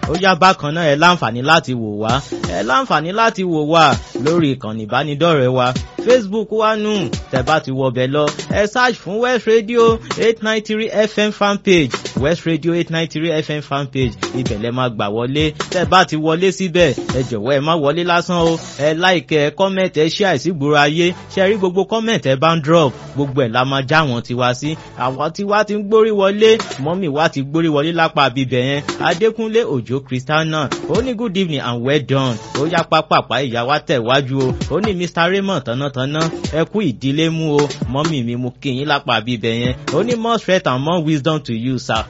ó yá bákan náà ẹ láǹfààní láti wò wá ẹ láǹfààní láti wò wá lórí ìkànnì ìbánidọ́rẹ̀ẹ́ wa facebook wa nù tẹ́ bá ti wọbẹ̀ lọ ẹ search fún west radio eight nine three fm fanpage west radio eight nine three fm fanpage ibẹ̀ lẹ máa gbà wọlé tẹ́ bá ti wọlé síbẹ̀ ẹ jọ̀wọ́ ẹ má wọlé lásán o ẹ like ẹ comment ẹ share sígboro ayé ṣe rí gbogbo comment ẹ bá ń drop gbogbo ẹ̀ la máa já wọn tiwa sí àwọn tiwa ti ń gbórí wọlé mọ́mì wa ti gbórí wọlé lápá bíbẹ̀ yẹn adékúnlé òjò christiana ó ní good evening and well done ó yá pápápá ìyá wa tẹ̀ wájú o ó ní mr raymond tánátáná ẹ kú ìdílé mú o mọ́mì mi mú kí yín lápá bíbẹ̀ yẹn ó ní more strength and more wisdom to you sir.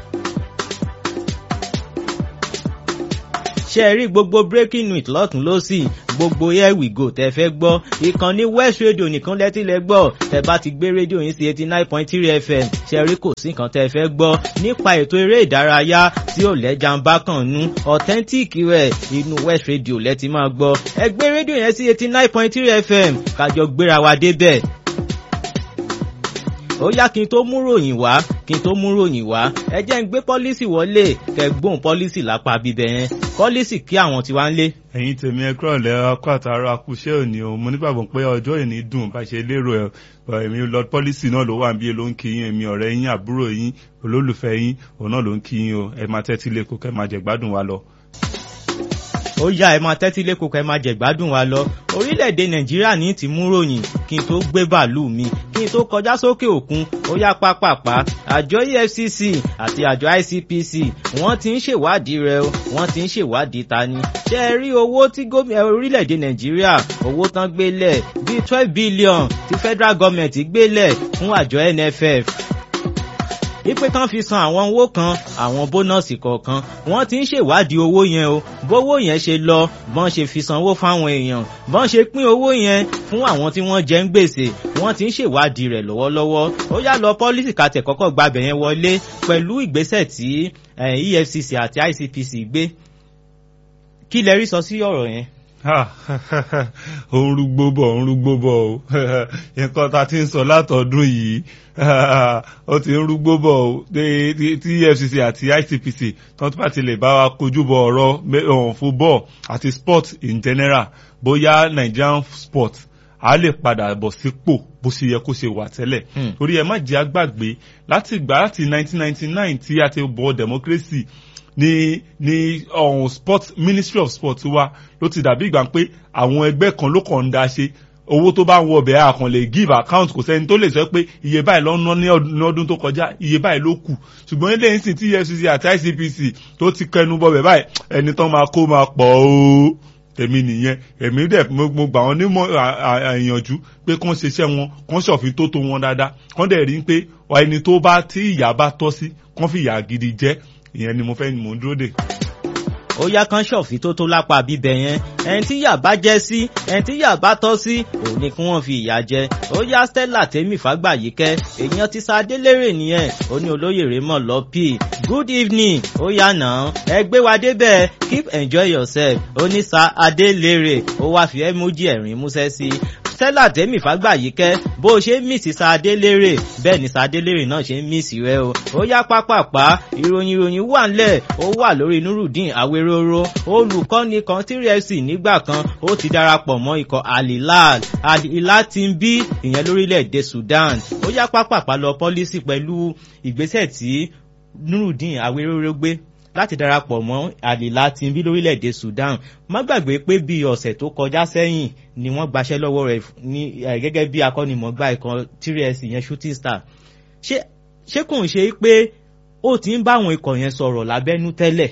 ṣe rí gbogbo breaking news lọ́tún lọ́sì gbogbo here we go tẹ fẹ́ gbọ́ ìkànnì west radio nìkan lẹ́tí lẹ gbọ́ tẹ bá ti gbé rédíò yín sí eighty nine point three fm ṣe rí kò sí nǹkan tẹ fẹ́ gbọ́ nípa ètò eré ìdárayá tí ò lẹ́jà ń bá kàn nú authentic rẹ̀ inú west radio lẹ́tí máa gbọ́ ẹ gbé rédíò yẹn sí eighty nine point three fm kájọ gbéra wa débẹ̀ ó yá kí n tó mú ròyìn wá kí n tó mú ròyìn wá ẹ jẹ́ ń gbé pọ́lísì wọlé kẹgbóhùn pọ́lísì lápá bíbẹ̀ yẹn pọ́lísì kí àwọn tiwa ń lé. ẹ̀yin tèmi ẹ kúrò lẹ ọkọ àtàrà akúṣẹ́ òní o mo nígbàgbọ́ pé ọjọ́ ìní dùn bá ṣe lérò ẹ èmi lord policy náà ló wà níbi ló ń kí yín èmi ọ̀rẹ́ yín àbúrò yín olólùfẹ́ yín òun náà ló ń kí yín o ẹ máa tẹ́tí lé kó kẹ́ máa jẹ gbádùn wa lọ ó yá ẹ máa tẹ́tí lẹ́kọ̀ọ́ kẹ́ máa jẹ̀gbádùn wa lọ orílẹ̀-èdè nàìjíríà ní ti mú ròyìn kí n tó gbé bàálù mi kí n tó kọjá sókè òkun ó yá pápápá àjọ efcc àti àjọ icpc wọ́n ti ń ṣèwádìí rẹ̀ o wọ́n ti ń ṣèwádìí ta ni ṣe é rí owó tí gómìnà orílẹ̀-èdè nàìjíríà owó tán gbélẹ̀ bíi twelve billion tí federal government gbélẹ̀ fún àjọ nff wípé kán fi san àwọn owó kan àwọn bónọ́ọ̀sì kọ̀ọ̀kan wọ́n ti ń ṣèwádìí owó yẹn o bówó yẹn ṣe lọ bọ́n ṣe fi sanwó fáwọn èèyàn bọ́n ṣe pín owó yẹn fún àwọn tí wọ́n jẹ́ ń gbèsè wọ́n ti ń ṣèwádìí rẹ̀ lọ́wọ́lọ́wọ́ ó yá lọ pọ́lísì kàtẹ̀ kọ́kọ́ gbabẹ̀ yẹn wọlé pẹ̀lú ìgbésẹ̀ tí efcc àti icpc gbé kí lẹ rí sọ sí ọ̀rọ̀ yẹn òun rúgbó bọ̀ òun rúgbó bọ̀ o nǹkan ta ti ń sọ látọ̀dún yìí ó ti ń rúgbó bọ̀ o tí efcc àti icpc tó bá ti lè bá wa kojú bọ̀ ọ̀rọ̀ football àti sport in general bóyá nigerian sport a lè padà bọ̀ sípò bó ṣe yẹ kó ṣe wà tẹ́lẹ̀ torí ẹ má jẹ́ àgbàgbé láti gbà láti 1999 tí a ti bọ̀ democracy ní ní ọ̀hún sport ministry of sport wa ló ti dàbí ìgbà pé àwọn ẹgbẹ́ kan ló kàn ń da ṣe owó tó bá ń wọ ọbẹ̀ àkàn lè give account kò sẹ́ni tó lè sọ pé iye báyìí ló ń ná ní ọdún tó kọjá iye báyìí ló kù ṣùgbọ́n ilé ìsìn tí efcc àti icpc tó ti kẹnu bọbẹ̀ báyìí ẹni tán máa kó máa pọ̀ o tèmi nìyẹn èmi dẹ̀ mo gbà wọ́n nímọ̀ àyànjú pé kán ṣiṣẹ́ wọn kán ṣọ̀fin tó tó wọn dáadáa kán dẹ̀ rí pé ẹni tó bá tí ìyá bá tọ́ sí kán fi ìyà gidi jẹ́ ìyẹn ni mo fẹ́ ni mò ń dúró dè. ó yá kan ṣọ̀fì tó tó lápá bíbẹ̀ yẹn ẹni tí yà bá jẹ́ sí ẹni tí yà bá tọ́ sí òun ni kí wọ́n fi ìyà jẹ ó yá stella tèmi fàgbàyíkẹ́ èèyàn ti sa délérè nìyẹn ó ní olóyè raymond lọ́pì good evening ó yá náà ẹ gbé wa débẹ̀ keep enjoy yourself ó ní sa adélérè ó wá fi emoji ẹ̀rín músẹ́ sí stella tèmi fàgbàyíkẹ́ bó o ṣe ń mísì sadélérè bẹ́ẹ̀ ni sadélérè náà ṣe ń mísì rẹ o ó yá pápápá ìròyìn ìròyìn wà ńlẹ̀ ó wà lórí nurudeen awéróró olùkọ́ni kan tírí fc nígbà kan ó ti darapọ̀ mọ́ ikọ̀ alilal alilal ti ń bí ìyẹn lórílẹ̀‐èdè sudan ó yá pápápá lọ pọ́lísì pẹ̀lú ìgbésẹ̀ tí nurudeen awéróró gbé láti darapọ̀ mọ́ àlìlá tí ń bí lórílẹ̀‐èdè sudan má gbàgbé pé bí ọ̀sẹ̀ tó kọjá sẹ́yìn ni wọ́n gbaṣẹ́ lọ́wọ́ rẹ̀ ní gẹ́gẹ́ bí akọ́nimọ̀gbá ikọ̀ trs yẹn shooting star ṣé kò ń ṣe pé ó ti ń bá àwọn ikọ̀ yẹn sọ̀rọ̀ lábẹ́nú tẹ́lẹ̀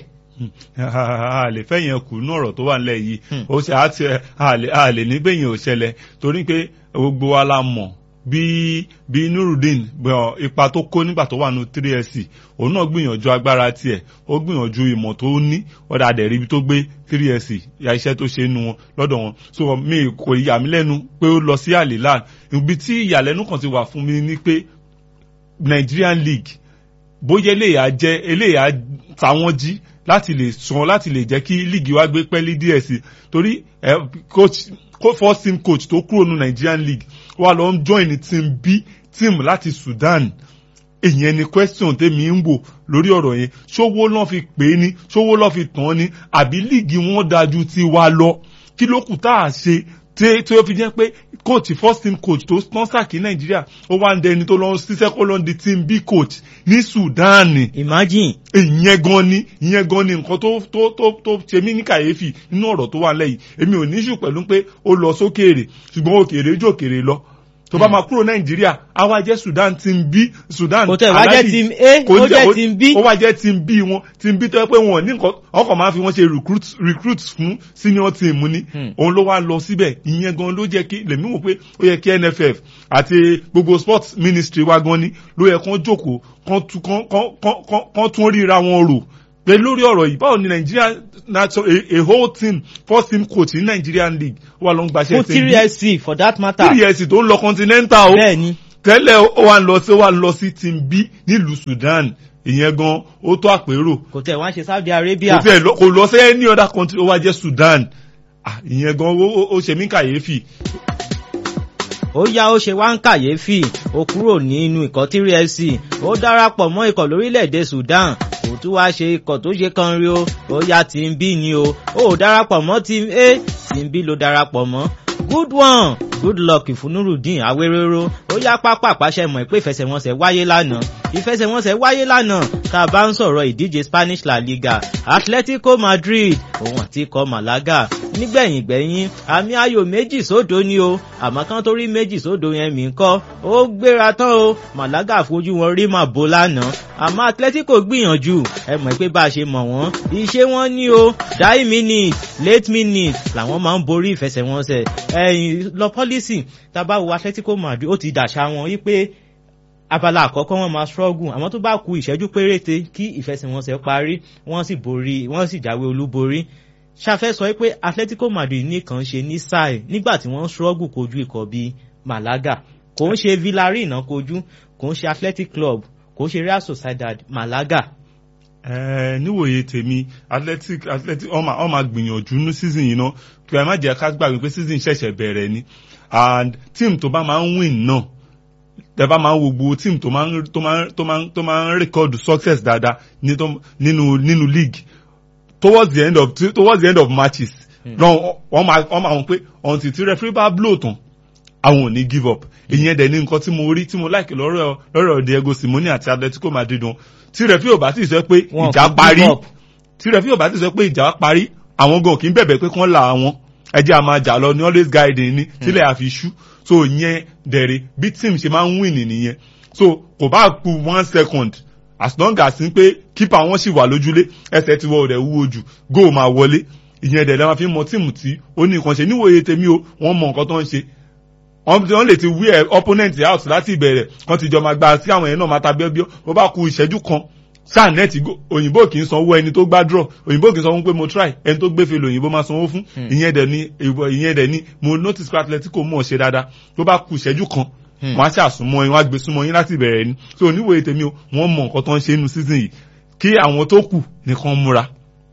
a lè fẹ́ yẹn kù ní ọ̀rọ̀ tó wà nílẹ̀ yìí ó ṣe àti a lè ní bẹ́yìn ò ṣẹlẹ̀ torí pé gbogbo wa la mọ̀ bí bí nurudeen ipa tó kó nígbà tó wà ní 3sc òun náà gbìyànjú agbára tiẹ̀ ó gbìyànjú ìmọ̀ tó ní ọ̀dà àdẹ̀rí ibi tó gbé 3sc ya iṣẹ́ tó ṣe nu wọn lọ́dọ̀ wọn so mi kò yà mí lẹ́nu pé ó lọ sí àlìlá ibi tí ìyàlẹ́nu kan ti wà fún mi ni pé Nigerian League bóyá eléyà jẹ́ eléyà táwọn jí láti lè sàn láti lè jẹ́ kí líìgì wa gbé pẹ́lí díẹ̀ sí torí coach first team coach tó kúrò ní Nigerian League wà lọ ń join team B team láti Sudan èyàn ni question tèmi ń wò lórí ọ̀rọ̀ yẹn ṣówó lọ́n fi pè é ní ṣówó lọ́n fi tàn án ní àbí líìgì wọn dájú ti wá lọ kí ló kù tá a ṣe tí tí ó fi jẹ́ pé coach first team coach tó sponsor kí nàìjíríà ó wá ń dẹni tó lọ ṣiṣẹ́ kó lọ di team b coach ní sudan imagine ìyẹn gan ni ìyẹn gan ni nǹkan tó tó tó tó ṣe mí ní kàyéfì nínú ọ̀rọ̀ tó wà lẹ́yìn èmi ò ní ṣù pẹ̀lú pé ó lọ sókèèrè ṣùgbọ́n òkèèrè jòkèèrè lọ tó bá máa kúrò nàìjíríà á wá jẹ́ sudan team b sudan kò tẹ̀ wá jẹ́ Alhaji- team a kò ó jẹ́- jẹ́ team b ó wá jẹ́ team b wọn team b tó yẹ pé wọn ò ní nǹkan ọkọ̀ máa fi wọ́n ṣe recruit recruit fún senior team ni Hmm. òun ló wá lọ síbẹ̀ ìyẹn gan ló jẹ́ kí lèmi wò pé ó yẹ kí nff àti gbogbo sports ministry wa gan ni ló yẹ kán jókòó kán tún kán kán kán kán- kán tún ríra wọn rò pé lórí ọ̀rọ̀ yìí báwo ni nàìjíríà national a, a whole team first team coach ní nigerian league wà ló ń gbaṣẹ́ fún three sc for that matter three years tó ń lọ continental o bẹ́ẹ̀ ni tẹ́lẹ̀ ó wà lọ sí ó wà lọ sí team b nílùú sudan ìyẹn gan ó tó àpérò kò tẹ̀ wá ń ṣe saudi arabia kò tẹ̀ lọ kò lọ sí any other country ó wá jẹ́ sudan Ah, ìyẹn gan ó ó- ó ṣe mí kàyéfì ó yá ó ṣe wá ń kàyéfì ó kúrò nínú ikọ̀ three sc ó darapọ̀ mọ́ ikọ̀ lórílẹ̀‐èdè sudan kò tún wá ṣe ikọ̀ tó ṣe kan rí o ó yá team b ni o ó darapọ̀ mọ́ team a team b ló darapọ̀ mọ́ good one good luck fún nurudeen awéréró ó yá pápá àpàṣẹ mọ̀ pé ìfẹsẹ̀wọnsẹ̀ wáyé lánàá ìfẹsẹ̀wọnsẹ̀ wáyé lánàá tá a bá ń sọ̀rọ̀ ìdíje spanish la liga atletico madrid òun àti ikọ̀ malaga nígbẹ̀yìn gbẹ̀yìn àmì ayò méjì sódò ni o àmọ́ kán tó rí méjì sódò yẹn mí kọ́ ó gbéra tán o malaga fojú wọn rí màbo lánàá àmọ́ atletico gbìyànjú ẹ mọ̀ pé bá a ṣe mọ̀ wọ́n iṣẹ́ wọn ní o die minute late minute làwọn máa ń borí ìfẹsẹ̀wọnsẹ̀ ẹ̀yìn lọ pọ́lísì tá a bá wo atletico madrid ó ti dàṣà wọn wípé abala àkọ́kọ́ wọn máa struggle àmọ́ tó bá ku ìṣẹ́jú péréte kí ìfẹsẹ̀wọnsẹ̀ parí wọ́n sì borí wọ́n sì jáwé olúborí ṣàfẹ́ sọ pé atletico madrid nìkan ṣe ní sáì nígbà tí wọ́n struggle kojú ikọ̀ bíi malaga kò ń ṣe villarreal náà kojú kò ń ṣe athletic club kò ń ṣe real sociedad malaga Ẹ, níwòye tèmi athletic athletic ọmọ ọmọ gbìyànjú ní season yìí náà kí ẹ má jẹ́ ká gbàgbé pé season ṣẹ̀ṣẹ̀ bẹ̀rẹ̀ ni and team tó bá máa ń win náà tẹ bá máa ń wo gbogbo team tó máa ń tó máa ń tó máa ń tó máa ń record success dáadáa ní tó- nínú nínú league towards the end of towards the end of matches náà wọ́n máa wọ́n máa wọ́n pé until tí referee bá blow tán àwọn ò ní give up ìyẹn dẹ̀ ní nǹkan tí mo rí tí mo like lọ́rọ̀ lọ́rọ̀ Diego Simone àti Atletico Madrid wọn tí referee ò bá ti sọ pé Wọn ìjà kò give parí up. tí referee ò bá ti sọ pé ìjà parí àwọn gan kì í bẹ̀bẹ̀ pé kán là wọn ẹjẹ́ a máa jà lọ ní always guiding ní sílẹ̀ àfi ṣú so ìyẹn dẹ̀rẹ̀ bí team ṣe máa ń win nìyẹn so kò bá ku one second as long as n pé keeper wọn sì wà lójúlé ẹsẹ̀ tí wọ́n rẹ̀ wúwo jù goal máa wọlé ìyẹn dẹ̀ lẹ́wọ̀n fi mọ tíìmù tí ó ní nǹkan ṣe níwòye tèmi o wọ́n mọ nǹkan tó ń ṣe wọ́n wọ́n lè ti wí ẹ̀ opponent out láti ìbẹ̀rẹ̀ wọ́n ti jọ máa gba sí àwọn yẹn náà máa ta bíọ́bíọ́ bó bá ku ìṣẹ́jú kan sáà nẹ́ẹ̀tì go- òyìnbó kì í sanwó ẹni tó gbá draw òyìnbó kì í sanwó pé mo try ẹni tó gbé fèlè òyìnbó máa sanwó fún ìyẹn dẹ̀ ni ìwọ- ìyẹn dẹ̀ ni mo notice pé Atletico mọ̀ ṣe dáadáa tó bá ku ìṣẹ́jú kan Hmm. wọ́n á ṣàsùnmọ́ yín wọ́n á gbé súnmọ́ yín láti ìbẹ̀rẹ̀ ni so oníwòye tèmi o wọ́n mọ nǹkan tó ń ṣe nínú season yìí kí àwọn tó kù nìkan múra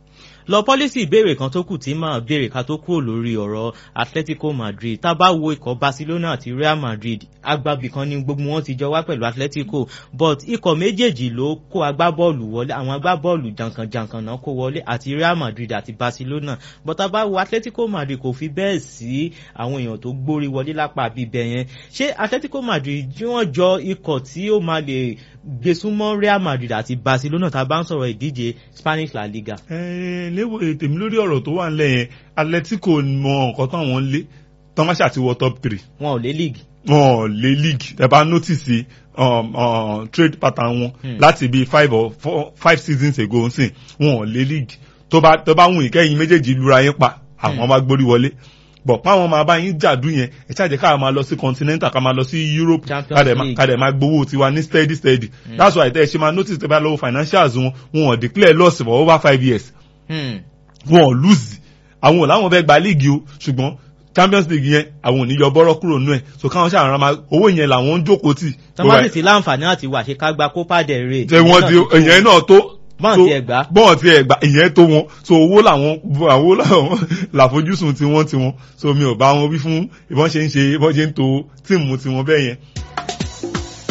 lọ pọ́lísì ìbéèrè kan tó kù tí máa béèrè ká tó kúrò lórí ọ̀rọ̀ atletico madrid tá a bá wo ikọ̀ barcelona àti real madrid agbábì kan ní gbogbo wọn ti jọ wá pẹ̀lú atletico but ikọ̀ méjèèjì ló kó agbábọ́ọ̀lù wọlé àwọn agbábọ́ọ̀lù jàǹkànjàǹkàn náà kó wọlé àti real madrid àti barcelona but tá a bá wo atletico madrid kò fi bẹ́ẹ̀ sí àwọn èèyàn tó gbórí wọlé lápá bíbẹ̀ yẹn ṣé atletico madrid tí wọ́n jọ ikọ̀ tí ó máa lè gbésúmọ́ real madrid àti barcelona tá a bá ń sọ̀rọ̀ ìdíje spanish la liga. Ẹ, léwo tèmi lórí ọ̀rọ̀ tó wà nílẹ̀ yẹn Atletico mọ nǹkan táwọn ń lé tọ́máṣà ti wọ top three wọn ò lé league. wọn ò lé league ẹ bá notice um, um, trade pattern wọn Hmm. láti bíi five or four five seasons ago nsìn wọn ò lé league tó bá tó bá wùn ìkẹyìn méjèèjì lura yín pa àwọn bá gbórí wọlé bọ̀ páwọn máa bá yín jàdú yẹn ẹ ṣáàjẹ́ ká máa lọ sí continental ká máa lọ sí Europe Champions ká dẹ̀ máa- League. ká dẹ̀ máa gbowó tiwa ní steady steady that's why tẹ́ ẹ ṣe máa notice tẹ́ bá lọ́wọ́ financials wọn wọn ò declare loss for over five years Hmm. wọn ò lose àwọn ò láwọn fẹ́ gba league o ṣùgbọ́n champions league yẹn àwọn ò ní yọ bọ́rọ́ kúrò nú ẹ̀ so káwọn ṣàrán máa owó yẹn làwọn ń jókòó tì. tọ́mátì ti láǹfààní àti wà ṣe ká gba copa del rey. ṣe wọ́n di ìyẹn náà tó. Bọ́ọ̀n tó- ti ẹ̀ gbá. bọ́ọ̀n ti ẹ̀ gbá ìyẹn tó wọn so owó làwọn àwọn làwọn làfojúsùn tiwọn tiwọn so mi ò bá wọn wí fún ìbọn ṣe ń ṣe ìbọn ṣe ń to tíìmù tiwọn bẹ́ẹ̀ yẹn.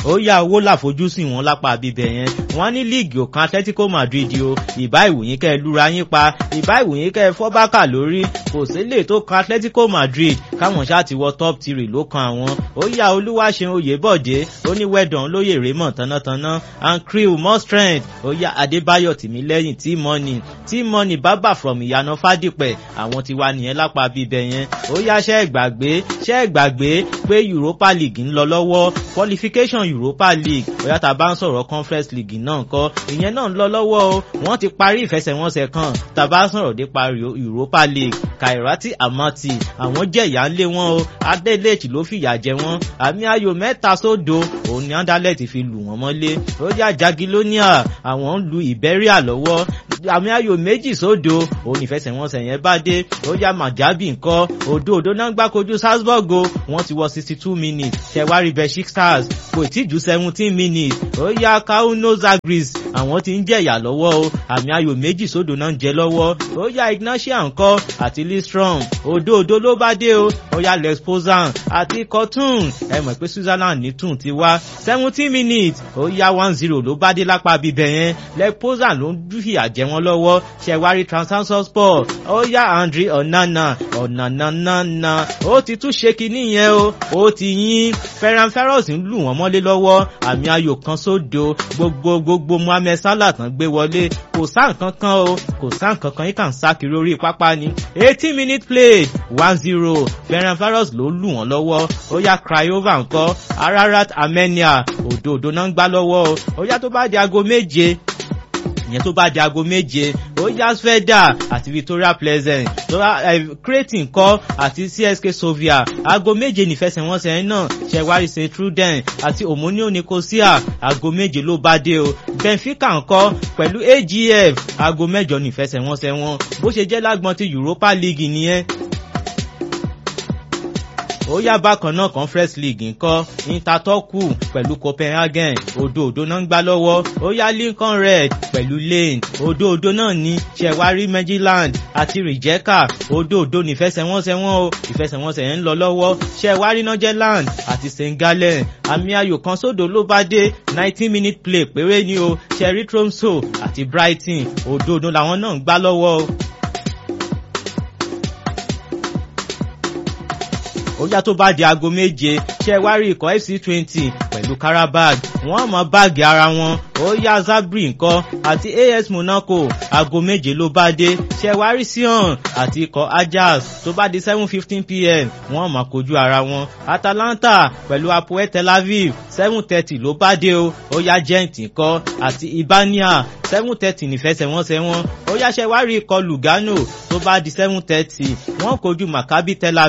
ó yá owó làfojúsùn wọn lápá bíbẹ̀ yẹn wọ́n ní líìgì òkan Atletico Madrid o ìbá ìwòyìn kẹ́ ẹ lura yín pa ìbá ìwòyìn kẹ́ ẹ fọ́ bákà lórí kò sílè tó kan Atletico Madrid káwọn ṣáà ti wọ top three ló kan àwọn ó yá Olúwaṣeun Oyèbọ̀dé ó ní wẹ́dọ̀n lóye Raymond tánátáná and crew more strength ó yá Adébáyọ̀ Tìmílẹ́yìn tí money tí money bábà from ìyànà Fádìpẹ̀ àwọn ti wá nìyẹn lápá bíbẹ̀ yẹn ó yá ṣẹ́ gbàgbé ṣẹ́ gbàgbé pé Europa League ń lọ lọ́wọ́ qualification Europa League ó yá tá a bá ń sọ̀rọ̀ Conference League náà kọ́ ìyẹn náà ń lọ lọ́wọ́ o wọ́n ti parí ìfẹsẹ̀wọnsẹ̀ kan tá a bá sọ̀rọ̀ nípa Europa League Kairati Amati àwọn jẹ́ ìyá ńlé wọn o Adeleke ló fìyà jẹ wọn àmì ayò mẹ́ta sódo òun ni Anderlecht fi lù wọ́n mọ́lé ó yá Jagiellonia àwọn ń lu Iberia lọ́wọ́ àmì ayò méjì sódo òun ìfẹsẹ̀wọnsẹ̀ yẹn bá dé ó yá Maccabi ńkọ́ òdo òdo náà gbá kojú Salzburg o wọ́n ti wọ sixty two minutes ṣẹ̀wárí Besiktas stars kò tí ju seventeen minutes ó yá Kauno Zagris àwọn tí ń jẹ̀yà lọ́wọ́ o àmì ayò méjì sódò náà ń jẹ lọ́wọ́ ó yá Ignatia ńkọ́ àti Listrom òdo òdo ló bá dé o ó yá Lex Pozan àti Cotton ẹ mọ̀ pé Switzerland ní tún ti wá seventeen minutes ó yá one zero ló bá dé lápá bíbẹ̀ yẹn Lex Pozan ló ń fìyà jẹ wọn lọ́wọ́ ṣẹ̀wárí Transaction Sport ó yá Andre Onana Onananana ó ti tún ṣe kinní yẹn o ó ti yín Ferran Ferros ń lù wọ́n mọ́lé lọ́wọ́ àmì ayò kan sódo gbogbo gbogbo Mohammed Salah tán gbé wọlé kò sá nǹkan kan o kò sá nǹkan kan yìí kàn sá kiri orí pápá ni eighteen minute play one zero Ferran Ferros ló lù wọ́n lọ́wọ́ ó yá Craiova ńkọ́ Ararat Armenia òdòdó náà ń gbá lọ́wọ́ o ó yá tó bá di aago méje ìyẹn tó bá di aago méje ó yá Sveda àti Victoria Pleasant tó Cretin kọ́ àti CSK Sofia aago méje nífẹsẹ̀wọnsẹ̀ náà ṣẹ̀wárí St Truden àti Omonia Nicosia aago méje ló bá dé o Benfica ńkọ́ pẹ̀lú AGF aago mẹ́jọ nífẹsẹ̀wọnsẹ̀ wọn bó ṣe jẹ́ lágbọ́n ti Europa League nìyẹn ó yá bákan náà conference league ńkọ́ intertoku pẹ̀lú copenhagen òdo òdo náà ń gbá lọ́wọ́ ó yá lincoln red pẹ̀lú lane òdo òdo náà ní ṣẹ̀wárí maryland àti rijeka òdo òdo nífẹsẹ̀wọnsẹ̀ wọn o ìfẹsẹ̀wọnsẹ̀ yẹn ń lọ lọ́wọ́ ṣẹ̀wárí northern àti st gallen àmì ayò kan sódò ló bá dé nineteen minute play péré ni o ṣẹ̀rí tromso àti brighton òdo òdo làwọn náà ń gbá lọ́wọ́ o. ó yá tó bá di aago méje ṣe wá rí ikọ̀ fc twenty pẹ̀lú karabag wọ́n mọ báàgì ara wọn ó yá zabri nǹkan àti as monaco aago méje ló bá dé ṣe wá rí sion àti ikọ̀ ajax tó bá di seven fifteen pm wọ́n mọ kojú ara wọn atalanta pẹ̀lú apoel tel aviv seven thirty ló bá dé o ó yá gent nǹkan àti ibania seven thirty nífẹsẹ̀wọnsẹ̀ wọn ó yá ṣe wá rí ikọ̀ lugano tó bá di seven thirty wọ́n kojú maccabi tel aviv